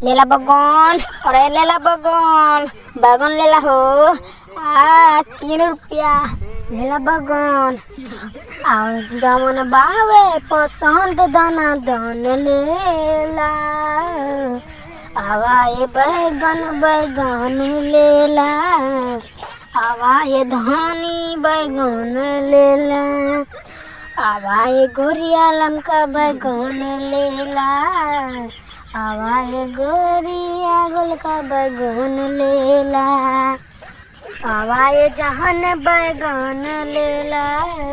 लेला बगन अरे लेला बगन बगन लेला हो आ तीन रुपया लेला बगन और जमन बावे पसंद दाना दान लेला आवा ये बैगन बैगन लेला आवा ये धानी बैगन लेला आवा ये गोरिया लमका बैगन लेला आवा ये गोरिया गोलका बैगन लेला आवा ये जहन बैगन लेला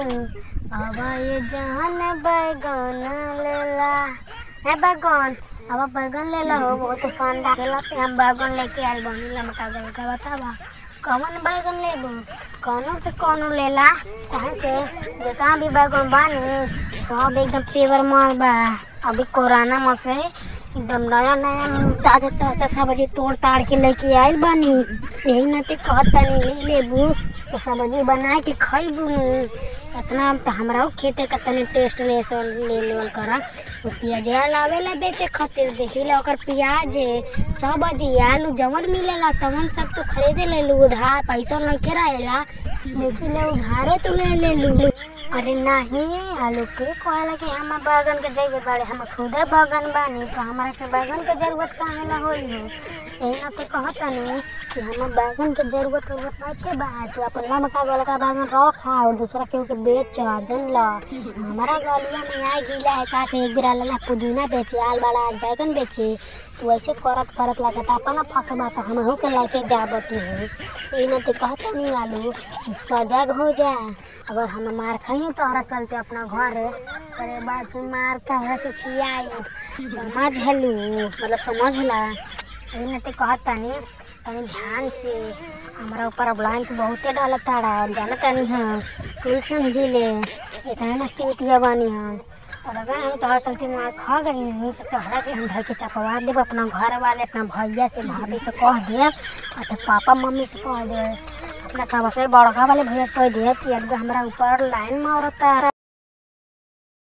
आवा ये जहन बैगन लेला है बैगन अब बैगन लेला हो बहुत शानदार लेला पे हम बैगन लेके आइल बानी लमका गल का बतावा कौन बैगन लेबो कौनो से कौनो लेला कहीं से जितना भी बैगन बानी सब एकदम पेवर माल बा अभी कोरोना में से एकदम नया नया ताजा ताजा सब्जी तोड़ ताड़ के लेके आइल बानी यही नाते कहत तानी ले लेबू तो सब्जी बना के खइबू इतना तो हमरा खेते का तनी टेस्ट ले सो ले लेवल करा वो पियाजिया लावेला बेचे खातिर देखिला ओकर प्याज सब्जी आलू जवन मिलेला तवन सब तो खरीदे ले लू उधार पैसा नहीं रहेला देखिले उधारे तो ले ले लू अरे नहीं आलू के कहला कि हम बैगन के जइबे बाड़े हम खुदे बैगन बानी तो हमारा के बैगन के जरूरत काहे ना होई हो यही ना तो कहतानी कि हम बैगन के जरूरत जरूरत नहीं के बा तो अपन लमका गोल का बैगन रख और दूसरा केहू के बेच जन ल हमारा गलिया में आ गीला है का के एक बेरा लला पुदीना बेचे आल वाला आज बैगन बेचे तो ऐसे करत करत लगत अपन फसबा तो हम हो के लेके जाब तू यही ना तो कहतानी आलू सजग हो जा अगर हम मार खाई तोहरा चलते अपना घर अरे बाद में मार तोहरा के खियाई समझ हलू मतलब समझ होला यही ना तो कहतानी तनी ध्यान से हमारा ऊपर ब्लैंक बहुते डालत ताड़ा जाना तानी हाँ कुल समझी ले इतना ना चूतिया बानी हम और अगर हम तोहरा चलते मार खा गई नहीं तो तोहरा के हम धर के चपवा देब अपना घर वाले अपना भैया से भाभी से कह देब और तो पापा मम्मी से कह देब अपना सबसे बड़का वाले भैया से कह देब कि अब हमारा ऊपर लाइन मारता